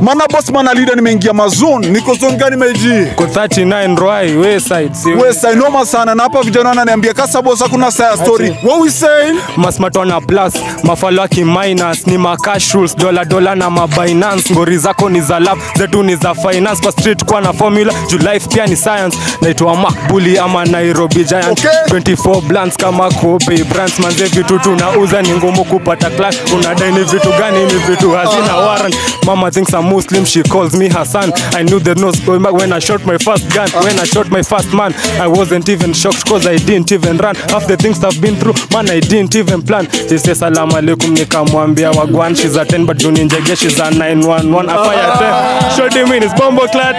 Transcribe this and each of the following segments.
Mana boss mana leader nimeingia mazone. Niko zone gani meji? Ko 39 Rwai Wayside. Si We say noma sana na hapa vijana wananiambia kasa boss hakuna saya story. What we saying? masmatona plus mafalaki minus ni macash rules dola dola na mabinance ngori zako ni za lab zetu ni za finance kwa street kwa na formula juu life pia ni science naitwa makbuli ama nairobi giant Okay. 24 blants kama kobe brands manze vitu tunauza ni ngumu kupata class unadai ni vitu gani ni vitu hazina warrant mama thinks I'm muslim she calls me her son i knew there was going back when i shot my first gun when i shot my first man i wasn't even shocked cause i didn't even run half the things i've been through man i didn't even plan she said salam alaikum nikamwambia wagwan she's a 10 but juni njege she's a 911 afire 10 shot him in his bombo clat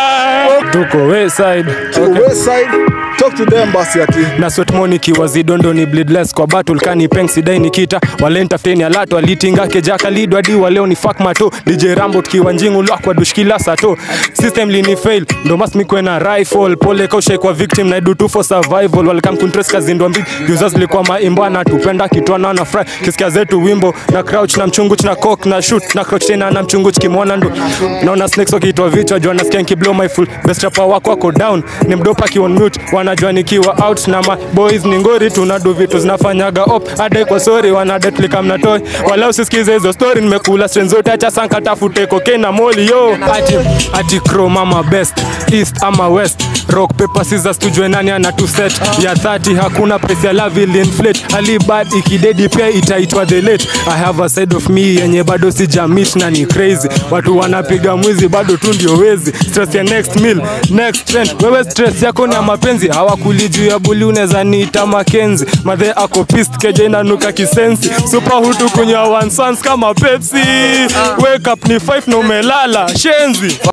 tuko wayside Okay. West side. Talk to them basi ati. na sweatmoni kiwa zidondo ni bleedless kwa battle kani peng sidai nikita walentafuteni alato alitinga kejaka lidwadi waleo ni fuck mato dj rambo tukiwa njingu lwakwa dushkila sato system lini fail ndo mas mikwe na rifle pole kaushe kwa victim na do two for survival welcome kuntres kazindwa mbili users likuwa maimbo na tupenda kitwana na fry kisikia zetu wimbo na crouch na mchunguch na cock na shoot na crouch tena na mchunguch kimwona ndo naona snakes wakiitwa vichwa jua nasikia nikiblow my full best rapper wako wako down ni mdopa kion mute wanajua nikiwa out na ma boys ni ngori tunadu vitu zinafanyaga op adai kwa sori wanadetlika mnatoi wala usisikize hizo story nimekula strain zote acha sanka tafute cocaine na moli yo ati ati crow mama best east ama west rock paper scissors tujue nani ana tu set ya 30 hakuna price ya love will inflate alibad ikidedi pia itaitwa the late i have a side of me yenye bado sijamit na ni crazy watu wanapiga mwizi bado tu ndio wezi stress ya next meal next trend wewe stress yako ni ya mapenzi hawakuli juu ya buli unaweza niita makenzi madhe ako pist keja inanuka kisensi super hutu kunywa one sans kama pepsi wake up ni 5 na umelala shenzi